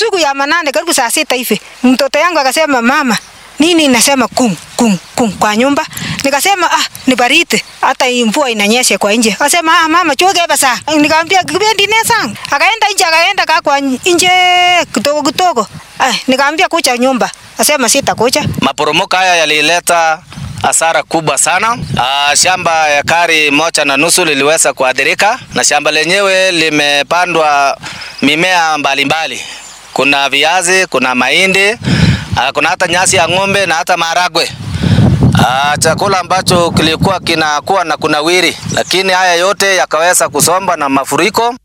Usiku ya manane karibu saa sita hivi mtoto yangu akasema, mama nini inasema kung kung kung kwa nyumba. Nikasema ah, ni baridi hata hii mvua inanyesha kwa nje. Akasema ah, mama choke basa. Nikamwambia kibendi nesa. Akaenda nje akaenda kaa kwa nje kidogo kidogo. Ah, nikamwambia kucha nyumba. Akasema sitakuja. Maporomoko haya yalileta hasara kubwa sana. Aa, shamba ya ekari moja na nusu liliweza kuathirika na shamba lenyewe limepandwa mimea mbalimbali mbali. Kuna viazi, kuna mahindi, aa, kuna hata nyasi ya ng'ombe na hata maharagwe. Aa, chakula ambacho kilikuwa kinakuwa na kunawiri, lakini haya yote yakaweza kusomba na mafuriko.